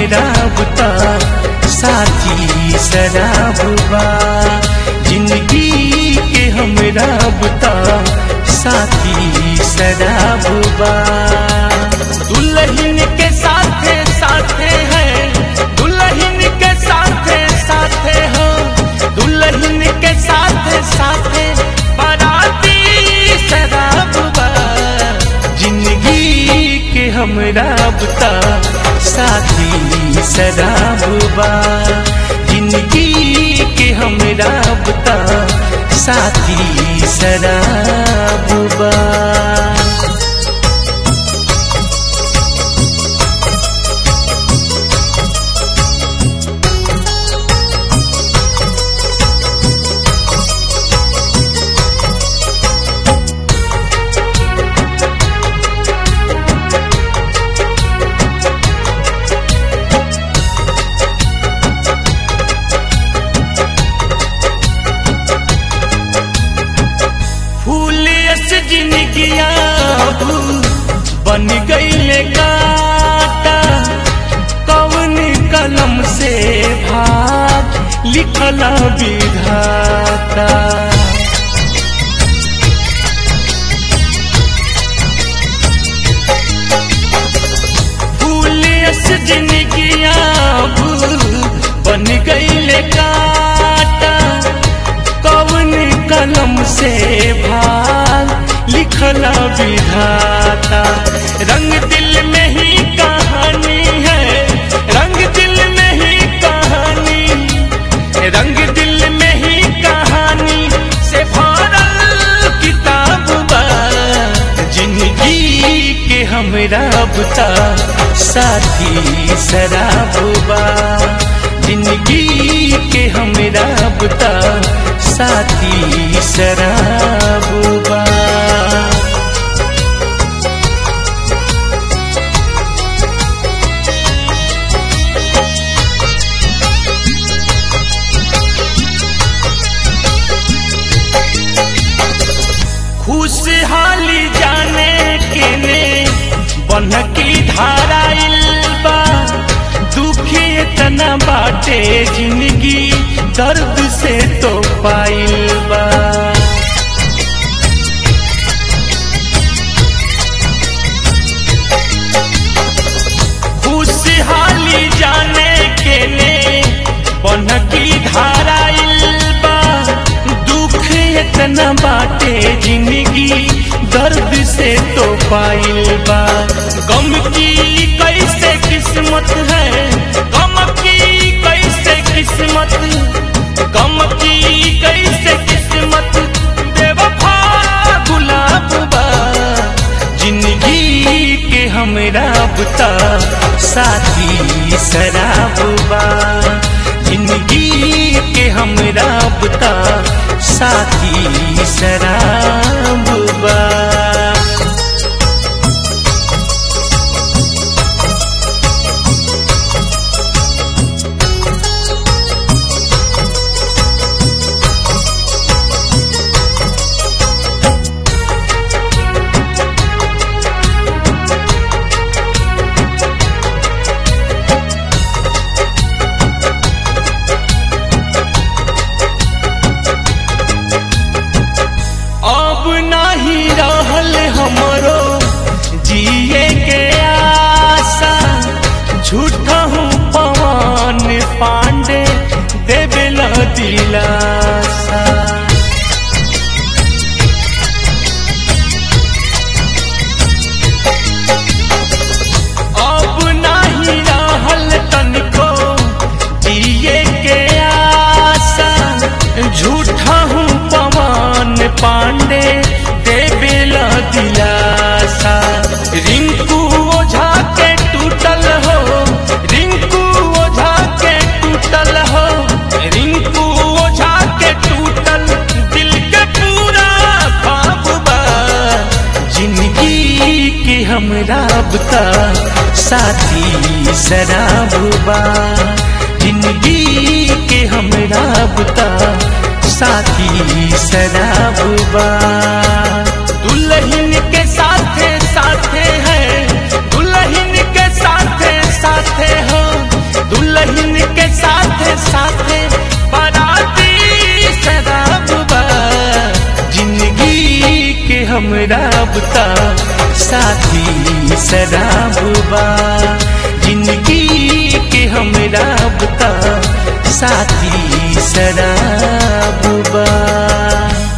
हमरा बुता साथी शराबा जिंदगी के हमरा बुता साथी शराबा दुल्हन के साथे साथे है दुल्हन के साथे साथे हो दुल्हन के साथे साथे बाराती शराबा जिंदगी के हमरा बुता साथी शराबा जिंदगी के हमरा बुता साथी शराबा फूल यस जिनगिया बन गईले काटा कौन कलम से भाग लिखल विधाता फूल यस जिनगिया बन गईले काटा कौन कलम से भाग लिखल विधाता रंग दिल में ही कहानी है रंग दिल में ही कहानी रंग दिल में ही कहानी से भरल किताब बा जिंदगी के हमरा बुता साथी शराबा जिंदगी के हमरा बुता साथी शराबा खुशहाली जाने के ने बन की धारा बा दुखी इतना बाटे जिंदगी दर्द से तो पाइल बा खुशहाली जाने के ने बन की धारा बा दुख इतना बाटे जिंदगी दर्द से तो पाइल बा गम की कैसे किस्मत है गम की कैसे किस्मत गम की कैसे किस्मत बेवफा गुलाब बा जिंदगी के हमरा बुता साथी शराबा जिंदगी के हमरा बुता साथी शराबा अब नहीं रहल हमरो जिए के आशा झूठा हूँ पवन पांडे देवेला दिलासा अब नहीं रहल तनको जिए के आशा झूठा हूँ पवन पांडे देवेला दिलासा रिंकू ओझा के टूटल हो रिंकू ओझा के टूटल हो रिंकू ओझा के टूटल दिल के पूरा ख्वाब बा जिंदगी के हमरा बुता साथी शराबा जिंदगी के हमरा बुता साथी शराबा दुल्हन के साथे साथे है दुल्हन के साथे साथे हो साथी शराबा जिंदगी के हमरा बुता साथी शराबा